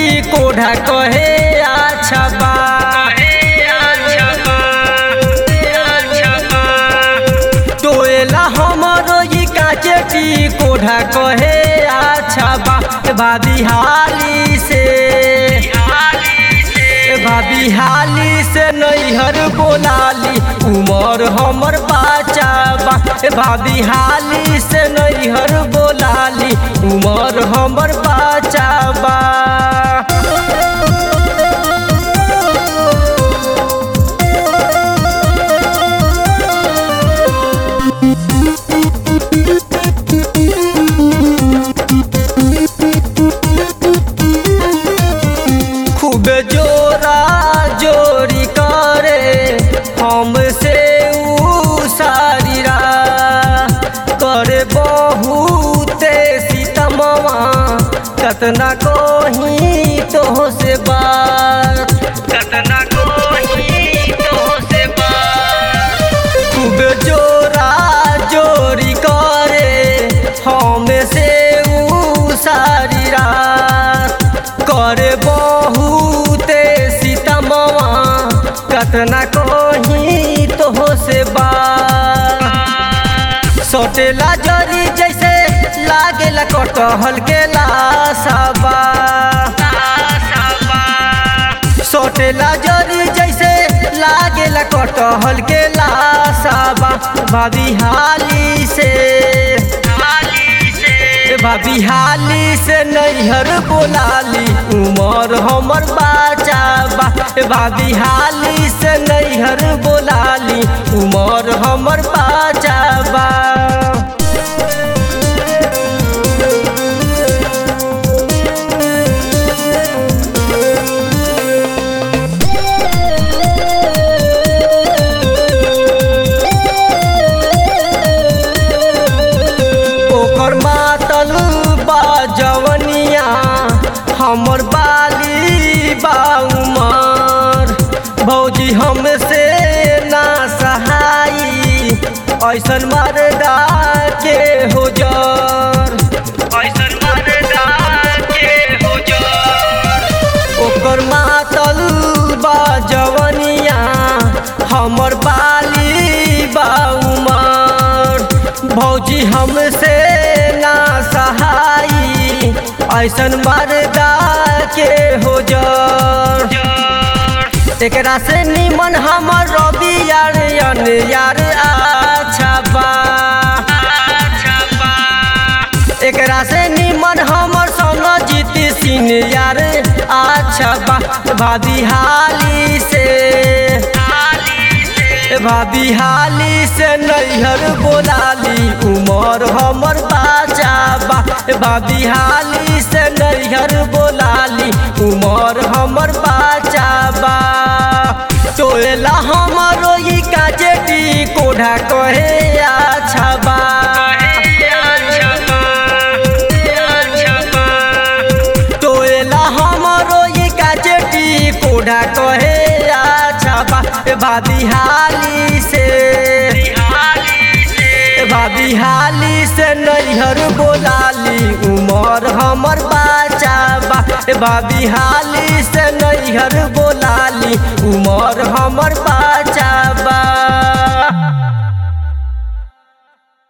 कोढ़ा कहे अच्छा बा टोएला हमरो ई काचे कोढ़ा कहे अच्छा बा भाभी हाली से भाभी हाली से नैहर बोलाली उमर हमर बाचा बा भाभी हाली से नैहर बोलाली उमर हमर बाचा बा खूब जोरा जोरी करे हमसे ऊ सारीरा करे बहुते सीतमवा कतना कहीं तो से बात कतना कहीं तो से बात खूब जोरा जोरी करे हमसे ऊ सारी रात करे बहुते सीतमवा कतना कहीं तो से बात सोटेला जरी जैसे लागेला कटहल के लासाबा सोटेला जरी जैसे लागेला कटहल के लासाबा भाभी हाली से भाभी हाली से नैहर बोलाली उमर हमर बाचा बा भाभी हाली से नैहर बोलाली उमर हमर बाचा बा ओकर मातल बा जवनिया हमर बाली बा उमर भौजी हमसे ना सहाई ऐसन मरदा के हो जर ऐसन मरदा के हो जर ओकर मातल बा जवनिया हमर बाली बा उमर भौजी हमसे ना सहाई ऐसन मरदा के हो जर एकरा से निमन हमर रवि यार अन यार अच्छा बा एकरा से निमन हमर संग जीत सिंह यार अच्छा बा भाभी हाली से भाभी हाली से नैहर बोलाली उमर हमर बाचा बा भाभी हाली से नैहर बोलाली उमर हमर बाचा बा टोला हमरो ई काजेटी कोढ़ा कहे अच्छा बा टोला हमरो ई काजेटी कोढ़ा कहे अच्छा बा भाभी हाली से भाभी हाली से नैहर बोलाली उमर हमर बाचा बा भाभी हाली से नैहर बोलाली उमर हमर बाचा